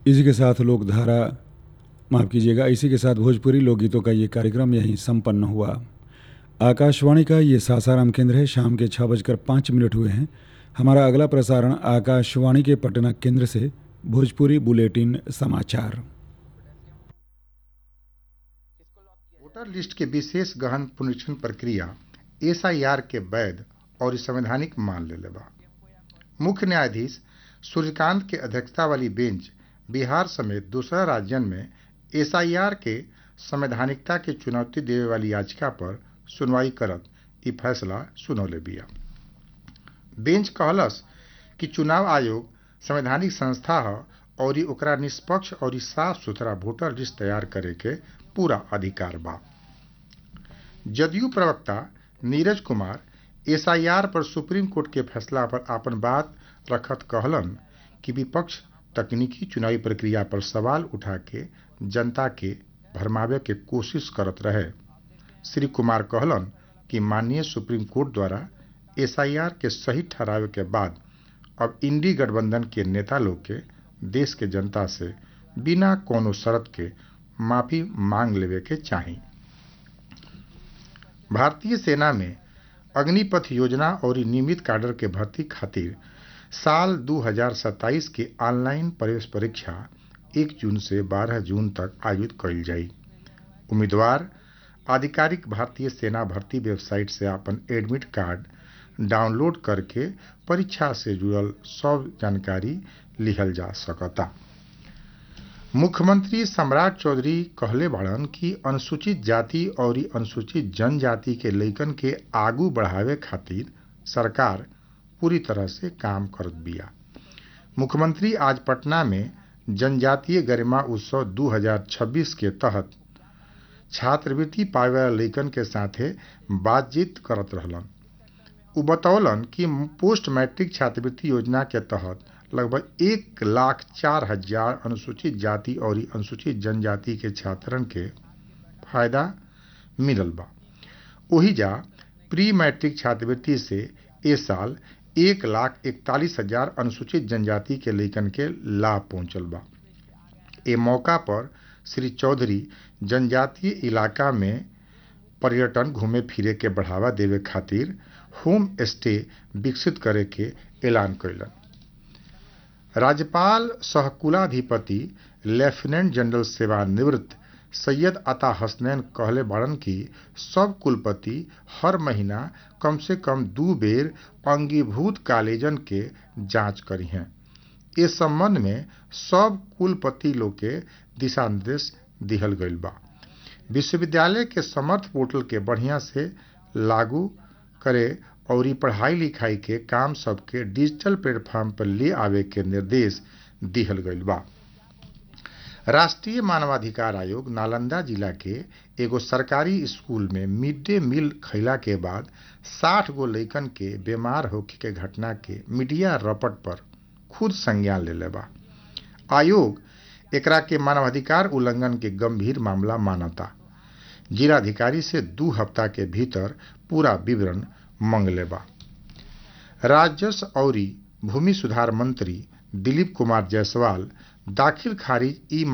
इसी के साथ लोक धारा माफ़ कीजिएगा इसी के साथ भोजपुरी लोकगीतों का ये कार्यक्रम यहीं संपन्न हुआ आकाशवाणी का ये सासाराम केंद्र है शाम के छः बजकर पाँच मिनट हुए हैं हमारा अगला प्रसारण आकाशवाणी के पटना केंद्र से भोजपुरी बुलेटिन समाचार वोटर लिस्ट के विशेष गहन पुनरीक्षण प्रक्रिया एसआईआर के वैध और संवैधानिक मान लेले बा मुख्य न्यायाधीश सूर्यकांत के अध्यक्षता वाली बेंच बिहार समेत दूसरा राज्यन में एसआईआर के संवैधानिकता के चुनौती देवे वाली याचिका पर सुनवाई करत ई फैसला सुनौले बिया बेंच कहलस कि चुनाव आयोग संवैधानिक संस्था ह और ई ओकरा निष्पक्ष और साफ सुथरा वोटर लिस्ट तैयार करे के पूरा अधिकार बा जदयू प्रवक्ता नीरज कुमार एसआईआर पर सुप्रीम कोर्ट के फैसला पर आपन बात रखत कहलन कि विपक्ष तकनीकी चुनावी प्रक्रिया पर सवाल उठा के जनता के भरमावे के कोशिश करत रहे श्री कुमार कहलन कि माननीय सुप्रीम कोर्ट द्वारा एसआईआर के सही ठहरावे के बाद अब इंडी गठबंधन के नेता लोग के देश के जनता से बिना कोनो शर्त के माफी मांग लेवे के चाही भारतीय सेना में अग्निपथ योजना और नियमित कैडर के भर्ती खातिर साल 2027 के ऑनलाइन प्रवेश परीक्षा 1 जून से 12 जून तक आयोजित कईल जाई उम्मीदवार आधिकारिक भारतीय सेना भर्ती वेबसाइट से अपन एडमिट कार्ड डाउनलोड करके परीक्षा से जुड़ल सब जानकारी लिखल जा सकता मुख्यमंत्री सम्राट चौधरी कहले बाड़न कि अनुसूचित जाति और अनुसूचित जनजाति के लइकन के आगू बढ़ावे खातिर सरकार पूरी तरह से काम करत बिया मुख्यमंत्री आज पटना में जनजातीय गरिमा उत्सव 2026 के तहत छात्रवृत्ति पावे वाला लइकन के साथे बातचीत करत रहलन उ बतौलन कि पोस्ट मैट्रिक छात्रवृत्ति योजना के तहत लगभग एक लाख चार हजार अनुसूचित जाति और अनुसूचित जनजाति के छात्रन के फायदा मिलल बा ओही जा प्री मैट्रिक छात्रवृत्ति से ए साल एक लाख इकतालीस हजार अनुसूचित जनजाति के लइकन के लाभ पहुंचल बा ए मौका पर श्री चौधरी जनजातीय इलाका में पर्यटन घूमे फिरे के बढ़ावा देवे खातिर होम स्टे विकसित करे के ऐलान कैलन राज्यपाल सहकुलाधिपति लेफ्टिनेंट जनरल सेवानिवृत्त सैयद अता हसनैन कहले बाड़न कि सब कुलपति हर महीना कम से कम दू बेर अंगीभूत कॉलेजन के जांच करी हैं इस संबंध में सब कुलपति लोग के दिशा निर्देश दिहल गईल बा विश्वविद्यालय के समर्थ पोर्टल के बढ़िया से लागू करे और ई पढ़ाई लिखाई के काम सबके डिजिटल प्लेटफॉर्म पर ले आवे के निर्देश दिहल गईल बा राष्ट्रीय मानवाधिकार आयोग नालंदा जिला के एगो सरकारी स्कूल में मिड डे मील खैला के बाद 60 गो लइकन के बीमार होखे के घटना के मीडिया रपट पर खुद संज्ञान ले बा आयोग एकरा के मानवाधिकार उल्लंघन के गंभीर मामला मानता जिलाधिकारी से दू हफ्ता के भीतर पूरा विवरण मंगले बा राजस्व और भूमि सुधार मंत्री दिलीप कुमार जायसवाल दाखिल खारिज ई